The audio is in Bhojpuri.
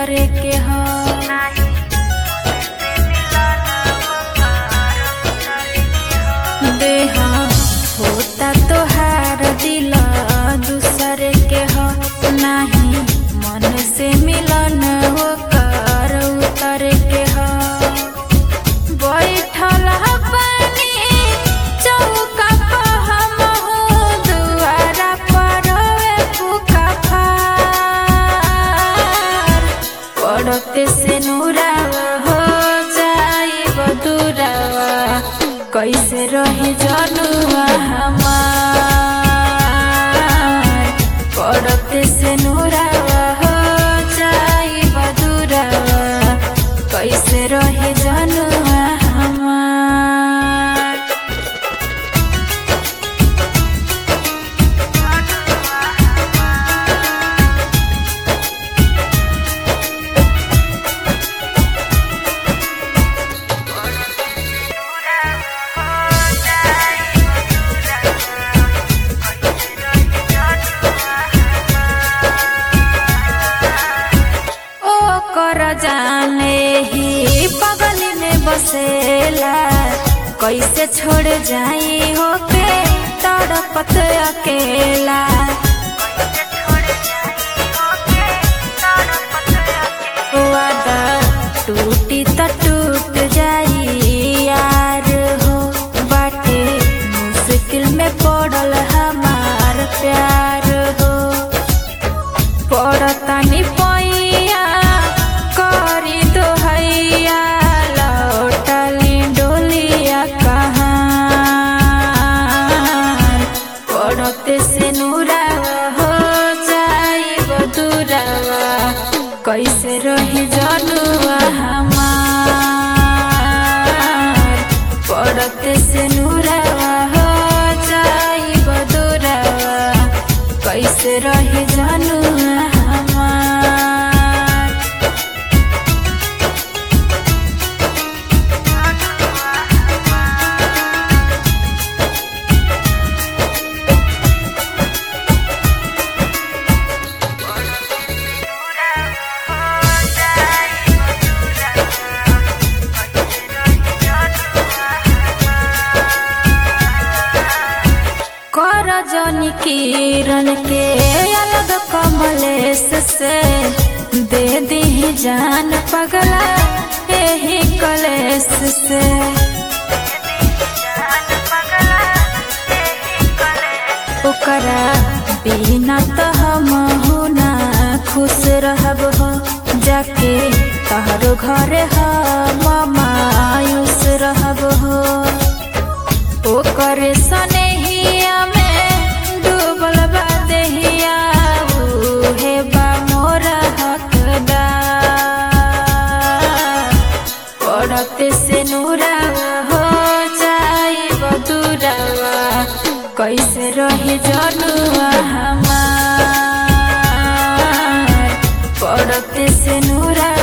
उतरे के हो देहा होता तोहार दिल दूसरे के हो नाही मन से मिलन होकर उतरे के हो बैठल पानी चौका पर हमहू दुआरा पर फूका फार पड़ते से नूरावा हो जाई बदुरावा कैसे रही जनुआ हमार पड़ते से नूरावा हो जाई बदुरावा कैसे रही जनुआ हमार ओ कर जाने ही पगल में बसेला कैसे छोड़ जाई होके तड़पत अकेला वादा टूटी त टूट जाई यार हो बाटे मुश्किल में पड़ल हमार प्यार हो पड़तानी पैया करी दोहैया लौटली डोलिया कहाँ पड़ते से नूरावा हो जाई बदुरावा कैसे रही जनुआ हमार पड़ते से नूरावा हो जाई बदुरावा कैसे रही जनुआ हमार कर जनी किरण के अलग कमलेश से दे दी जान पगला यही कलेश से ओकरा बिना तो हम ना खुश रहब हो जाके तहरो घर हम मायूस रहब हो ओकर सनेहिया में डूबल बा देहिया उहे बा मोर हकदार पड़ते से नूरावा हो जाई बदुरावा कैसे रही जनुआ हमार पड़ते से नूरा